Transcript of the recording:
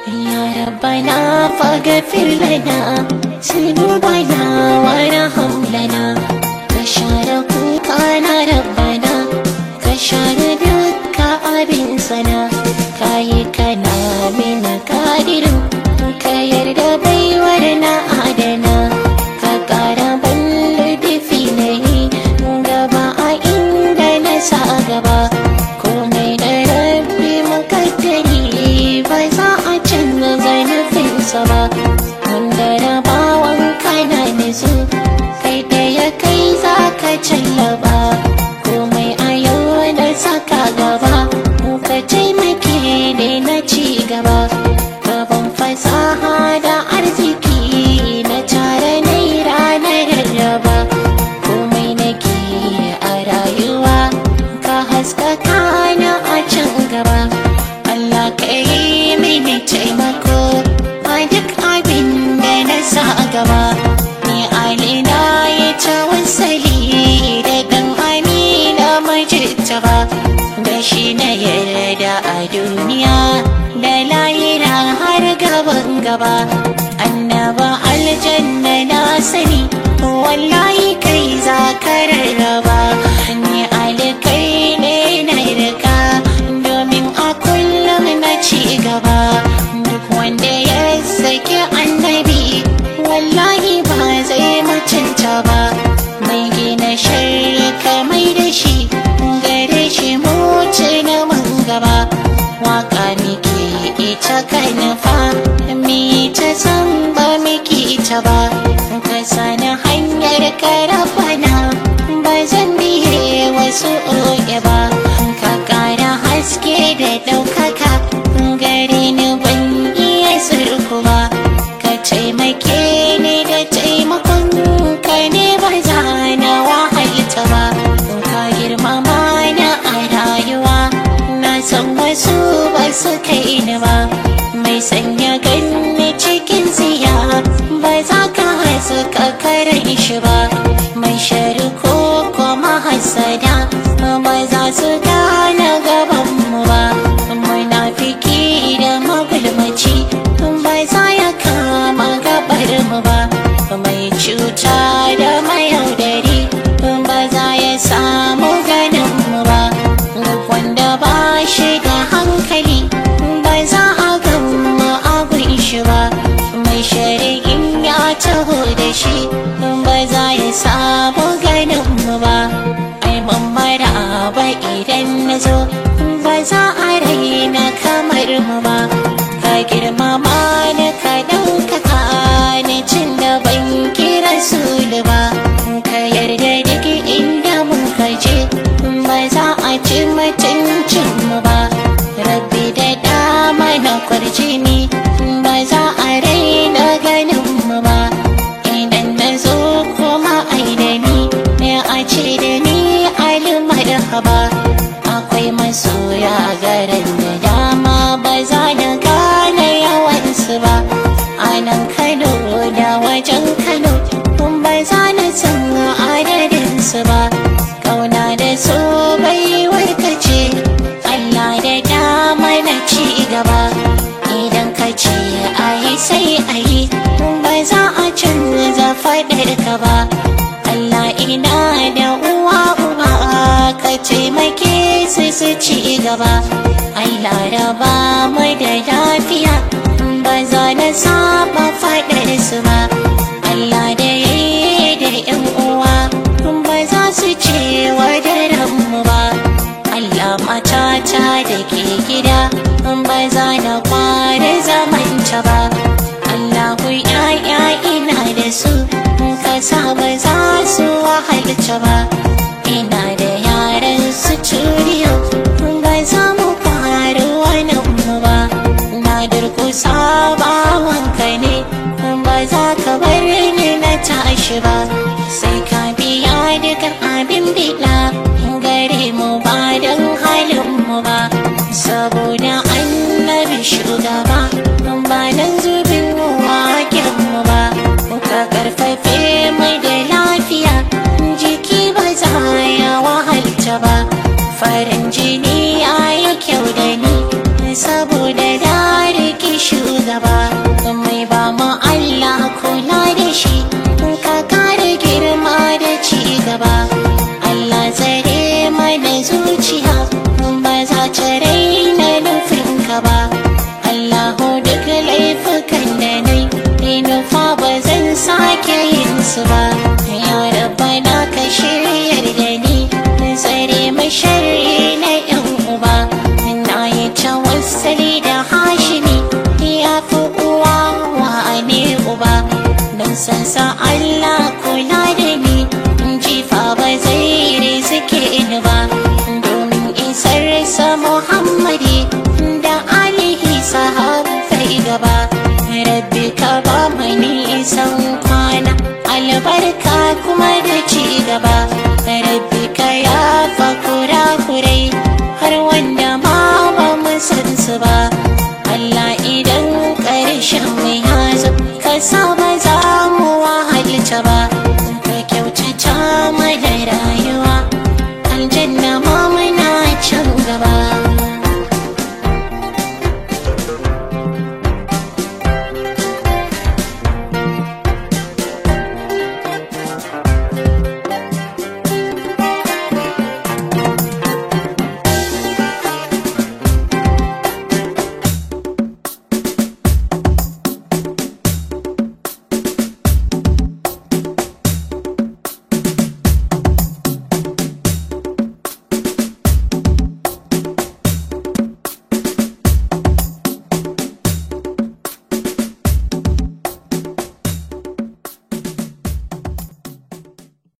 يا ربنا فاغفر لنا ذنوبنا وارحم لنا كشار كوكانا ربنا كشار دكا أبن سنا كاي كنا من قادر كيرد بيورنا adana ka ƙara balle finai gaba a inda na sa gaba komai da rabbi makaddari ba za a canza zanafinsa ba wanda rabawan kana nisu kai da ya kai za ka callaba komai a yau da saka gaba ka taimake ne na ci gaba gaban fasaha da arziki na tare naira na rarraba komai nake a rayuwa ka haskaka na a can gaba Allah ka yi mini taimako a duk abin da na sa gaba ni alina ya ta wasali da dan amina majita ba da shi na yarda a duniya da layira har gaban gaba annaba aljanna na sani wallahi kai za ka rarraba ni alkai ne na rika domin a kullum na ci gaba duk wanda ya saki annabi wallahi ba zai mutunta ba mai gina shirka mai da shi gare shi mutu na mun gaba waka miki ita kanufa mi ta san ba miki ita ba ka sani hanyar karafana ba zan biye wasu oge ba ka kara haske da ɗaukaka gare ni ban iya surku ba ka taimake ni da taimakon ka ne ba za na wahalta ba ka girmama na a rayuwa na san wasu ba su kai ni ba mai sanya ganni cikin siya ba za ka haska karan shi ba mai shari ko kuma hasada ba za su gane gaban mu ba munafiki da magulmaci ba za ya kama gabar mu ba mai cuta da mayaudari ba za ya samu ganin mu ba duk wanda ba shi da hankali ba za a gama abin shi ba mai shari'in ya taho da shi ba za ya samu ganin mu ba ai mamara ba idan na zo ba za a raina kamar mu ba ka girmama ni ka ɗaukaka ni cin da ban kira su ba ka yarda duk inda muka je ba za a ci mutuncin mu ba rabbi da dama na kwarjini ba za a raina ganin mu ba idan na zo kuma ai da ni ne a ce da ni alimar haba akwai masoya garin da dama ba za na gane yawansu ba a nan kano da wajen kano kun ba za na san adadinsu ba kauna da so bai warkace Allah da dama na ci gaba idan ka ce a yi sai a yi ba za a canza faɗar ka ba Allah ina da uwa uba ka taimake su su ci gaba ai laraba mai da lafiya ba za na saba faɗar su ba Allah da ya yi da yan uwa ba za su ce wa daren mu ba Allah matata da ke gida ba za na kware zamanta ba Allahu ya'ya ina da su ka sa ba za su wahalta ba ina da yaran su turiyo ba za mu faru wani mu ba na durkusa ba wanka ne ba za ka bar ni na tashi ba